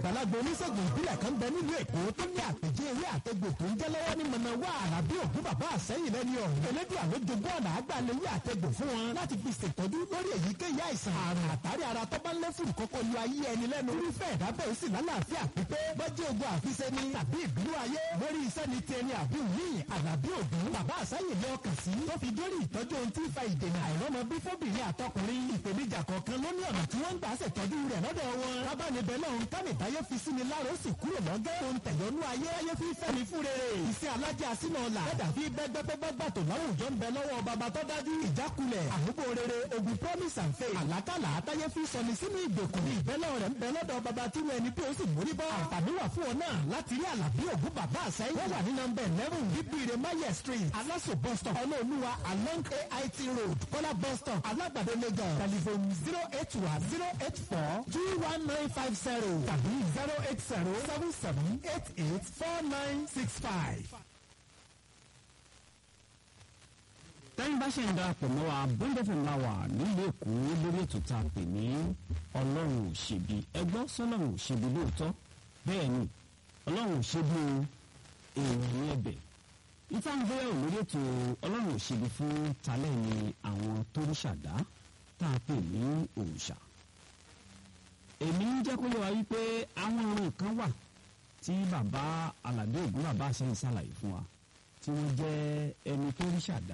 àgbàlagbà oníṣègùn ìbílẹ̀ kan bẹ nílùú èkó tó ní àpèjẹ ewé àtẹgbò tó ń jẹ́ lọ́wọ́ ní mọ̀nàwá àràbí ògún bàbá àsẹ́yìn lẹ́ni ọ̀hún. elédùn àló jogún ọ̀nà àgbàlewé àtẹgbò fún wọn láti fi ṣètọ́jú lórí èyíkéyìí àìsàn àrùn àtàrí ara tó bá ń lé fún kọ́kọ́ lu ayé ẹni lẹ́nu. irúfẹ́ ẹ̀dá bẹ́ẹ̀ sì lálàáfíà pípé bọ́jú ogun àfiṣe ni tàbí ìbínú ayé lórí iṣẹ́ ni ti ẹni àbí òyìn àlàbí ògún bàbá àsẹ́yìn lé ọkàn sí tó fi dórí ìtọ́jú ohun tí ń fa ìdènà àìrọ́mọ bí fóbìnrin àtọkùnrin ìpèníjà kọ̀ọ̀kan ló ní ọ̀nà tí wọ́n ń gbà ṣètọ́jú rẹ̀ lọ́dọ̀ wọn. lábánibẹ̀ náà ń kánìtáyé fi sí ni láàrọ̀ sì kúrò lọ́gẹ́ tó ń tẹ̀yọ́nú ayé ayé fi fẹ́ mi fún rere. iṣẹ́ alájà sínú ọ̀la ẹ̀dà fi bẹ́gbẹ́gbẹ́gbẹ́ gbàtò láwùjọ ń bẹ lọ́wọ́ bàbá tó dájú ìjákulẹ̀ àmúgbò rere ogun promise and faith àlákàlà àtayé fi sọni sínú ìgbèkùn ìbẹ́lẹ̀ rẹ̀ ń bẹ lọ́dọ̀ bàbá tí wọ́n ẹni tí ó sì mórí bọ́. àǹfààní wà fún ọ náà láti rí àlàbí ògún bàbá àṣẹyìn wọ́n wà ní nọmba eleven bíbíire maye street aláṣọ bus stop ọlọ́ọ̀lùwà along ait road kọ́lá bus stop alágbàdo lagos telephone zero eight one zero eight four two one nine five zero tàbí zero eight zero seven seven eight eight four nine six five. tẹ́yìn bá ṣe ń darapọ̀ mọ́ wa bọ́ńdẹ́fẹ̀ ńlá wà nílùú èkó lórí ètò tá a pè ní ọlọ́run ò ṣebi ẹgbọ́n sọlọ́run ò ṣebi lóòótọ́ bẹ́ẹ̀ ni ọlọ́run ò ṣebi o èèyàn ní ẹ̀bẹ̀ ìta ń gbéyàwó lórí ètò ọlọ́run ò ṣebi fún talẹ́ ni àwọn tó ń ṣàdá tá a pè ní òòṣà èmi ń jẹ́ kó yẹ wá wípé àwọn ọ̀ràn kan wà tí bàbá aládé ògún bàbá àṣẹyìn ṣàlàyé fún wa tí wọ́n jẹ́ ẹni tó rí ṣàdá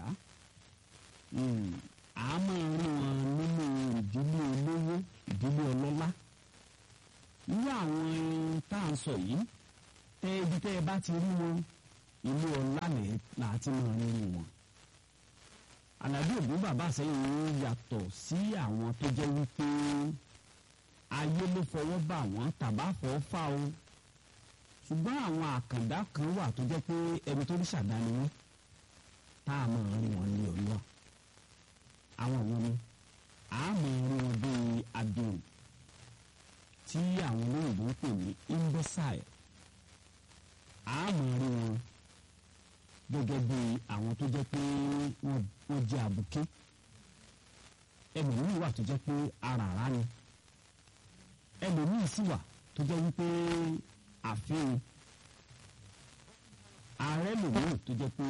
a máa rí wọn nínú ìdílé olówó ìdílé ọlọ́lá irú àwọn irin tá à ń sọ yìí tẹ ibi tẹ ẹ bá ti rí wọn ilé ọlá là á ti máa rí wọn àlàbí ògún bàbá àsẹ́yìn wọn yàtọ̀ sí àwọn tó jẹ́ wípé ayé ló fọwọ́ bà wọ́n tàbá fọ́ fà o ṣùgbọ́n àwọn àkàndá kan wà tó jẹ́ pé ẹni tó rí ṣàdáni wọn tá a máa rí wọn ní ọlọ́ọ̀ àwọn wọn ni a máa rí wọn bíi adùn tí àwọn olóyìnbó ń pè ní imbecile a máa rí wọn gẹ́gẹ́ bíi àwọn tó jẹ́ pé wọ́n jẹ́ àbùké ẹlòmíì wà tó jẹ́ pé aràrá ni ẹlòmíì sì wà tó jẹ́ wípé àfihàn ààrẹ lòmíì tó jẹ́ pé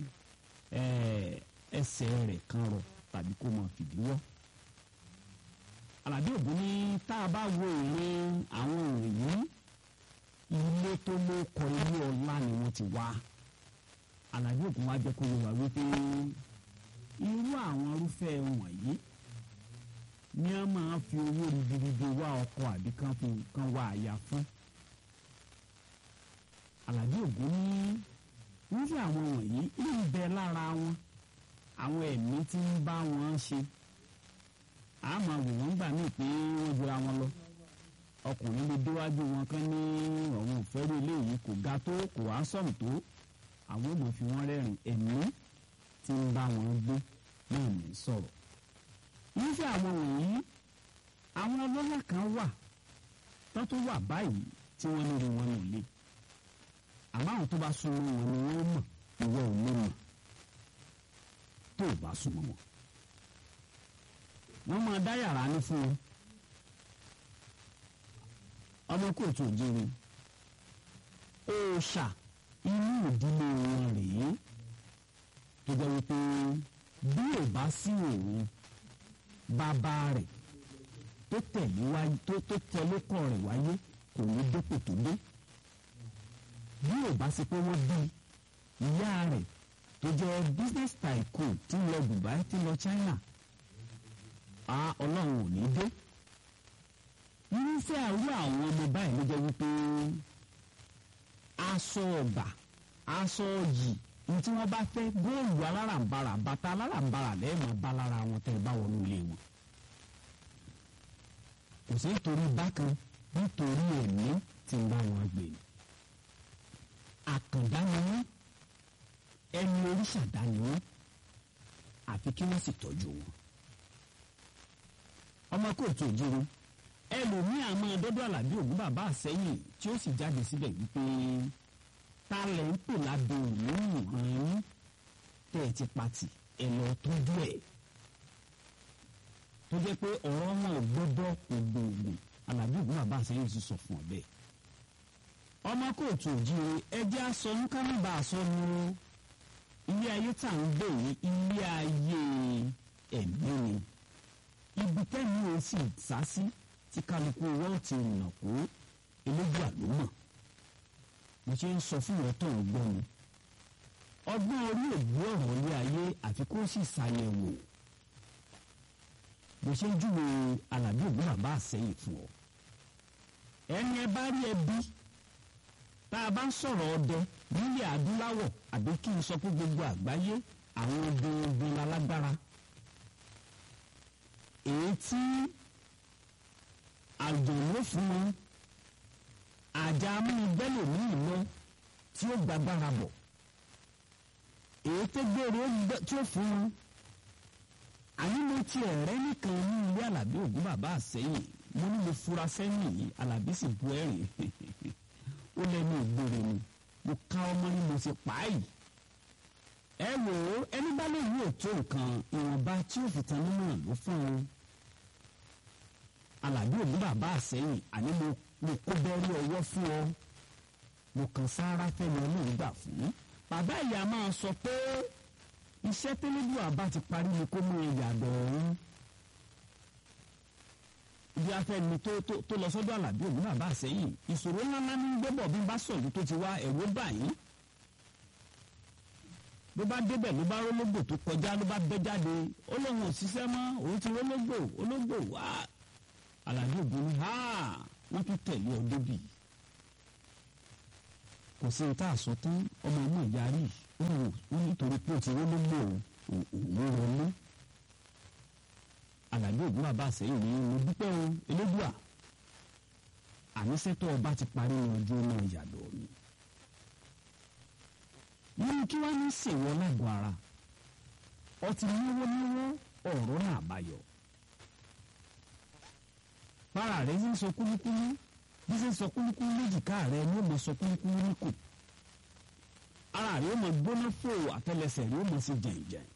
ẹsẹ̀ rẹ̀ kan rọ̀ tàbí kó máa fìdí wọ́. Àlàbí Ògún ní tá a bá wo ìrìn àwọn òrìn yìí ilé tó ló kọ ilé ọlá ni wọ́n ti wá. Àlàbí Ògún wá jẹ́ kó yẹ wá wípé irú àwọn irúfẹ́ wọ̀nyí ni a máa fi owó ribiribi wá ọkọ àbí kan fi nǹkan wá àyà fún. Àlàbí Ògún ní irúfẹ́ àwọn wọ̀nyí ń bẹ lára wọn àwọn ẹ̀mí tí ń bá wọn ṣe a máa wò wọ́n gbà míì pé wọ́n jura wọn lọ ọkùnrin lè déwájú wọn kán ní ọ̀hún òfẹ́rú eléyìí kò ga tó kò wá sọ̀rọ̀ tó àwọn ò mọ̀ fi wọ́n rẹ́rìn ẹ̀mí tí ń bá wọn gbé náà ní sọ̀rọ̀ irúfẹ́ àwọn wọ̀nyí àwọn ọlọ́lá kan wà tó tó wà báyìí tí wọ́n lórí wọn nílé àmọ́ àwọn tó bá súnmọ́ wọn ni wọ́n mọ̀ ìwọ ò lè mọ̀ tó o bá súnmọ́ wọn. wọ́n máa dá yàrá ní fún wọn. ọmọ kóòtù òjìrì òòṣà inú ìdílé wọn rèé tó jẹ́ wípé bí ò bá sí òun bàbá rẹ̀ tó tẹ̀lé wáyé tó tó tẹ̀lé kọ́ rẹ̀ wáyé kò ní dépò tó dé bí ò bá sí pé wọ́n bí ìyá rẹ̀ tó jẹ́ business tycoon tí ń lọ Dubai tí ń lọ China a ọlọ́run ò ní dé irúfẹ́ àrú àwọn ọmọ báyìí ló jẹ́ wípé aṣọ ọ̀gbà aṣọ yìí ní tí wọ́n bá fẹ́ góòlù alárànbarà bàtà alárànbarà lẹ́ẹ̀mọ́ bá lára wọn tẹ́ ẹ bá wọnú ilé wọn kò sí nítorí bákan nítorí ẹ̀mí tí ń bá wọn gbé ni àkàndá ni wọ́n ẹni oríṣàdá ni wọ́n àfi kí wọ́n sì tọ́jú wọn. ọmọ kóòtù òjòrò ẹlòmíì àmọ́ dọ́dọ̀ àlàbí ògún bàbá àsẹ́yìn tí ó sì jáde síbẹ̀ wípé ta lẹ̀ ń pè lábẹ́ òun hàn yín tẹ́ ẹ ti pati ẹ lọ tọ́jú ẹ̀ tó jẹ́ pé ọ̀rọ̀ wọn ò gbọ́dọ̀ kò gbòògbò alábí ògún bàbá àṣẹyìn ti sọ fún ọ bẹ́ẹ̀ ọmọ kóòtù òjìire ẹjẹ aṣọ nkánábà aṣọ nu ilé ayé tá à ń gbé yìí ilé ayé ẹ̀mí ni ibi tẹ́mi ò sì sá sí tí kálukú wọ́n ti rìnà kó elégbà ló mọ̀ mo ṣe ń sọ fún ìrọ́tọ̀ ọgbọ́n mi ọgbọ́n orí ògbó ọ̀rọ̀ ilé ayé àfi kó sì ṣàyẹ̀wò mo ṣe ń júwe alábí ògún bàbá àṣẹyìn fún ọ ẹni ẹ bá rí ẹbí tá a bá ń sọ̀rọ̀ ọdẹ nílẹ̀ adúláwọ̀ àbí kí n sọ pé gbogbo àgbáyé àwọn ogun ogun alágbára èyí tí àjọ̀ló fún wọn àjà amúnigbẹ́lò ní ìlọ tí ó gbàgbára bọ̀ èyí tó gbèrò tí ó fún wọn àní mo ti ẹ̀rẹ́ nìkan ní ilé alábí ògún bàbá àsẹ́yìn mo ní mo fura sẹ́yìn yìí alábí sì bu ẹ̀rìn ó lẹ́nu ìgboro ni mo ká ọmọ ní mo ti pa á yìí ẹ wò ó ẹni bá lè yí òtó nǹkan ìwọ̀nba tí ó fi tan nínú ló fún un alábí ògún bàbá àsẹ́yìn àní mo mo kó bẹ́ẹ̀rù ọwọ́ fún ọ mo kàn sáárá fẹ́mi ọlọ́run gbà fún bàbá ìyá máa sọ pé iṣẹ́ tẹ́lẹ́dù àbá ti parí ni kó mú ìyàdọ̀ ọ̀hún ibi afẹ́ni tó tó tó lọ sọ́dọ̀ àlàbí ògún bàbá àsẹ́yìn ìṣòro ńláńlá ní gbẹ́bọ̀ bí n bá sọ̀lú tó ti wá ẹ̀rọ báyìí ló bá débẹ̀ ló bá rólógbò tó kọjá ló bá bẹ́ jáde ó lóun ò ṣiṣẹ́ mọ́ òun ti rólógbò ológbò wá àlàbí ògún ní ha wọ́n tún tẹ̀lé ọ débì kò sí ní tá a sọ tán ọmọ ọmọ ìyarí ó nítorí pé ó ti rólógbò òun wọlé àlàbí ògún bàbá àsẹ́yìn ní mo dúpẹ́ o elédùà àníṣẹ́tọ́ ọba ti parí ní ọjọ́ náà yàdọ̀ mi. nínú kí wọ́n ní sèwọ́ lágọ̀ọ́ ara ọtí níwọ́níwọ́ ọ̀rọ̀ náà báyọ̀. para rẹ̀ ń sọ kúlúkúlú bí ṣe ń sọ kúlúkúlú léjìká rẹ̀ ni ó mọ sọ kúlúkúlú níkù. ara rẹ̀ ó mọ gbóná fò àtẹlẹsẹ̀ rẹ̀ ó mọ sí jẹ̀ǹjẹ̀ǹ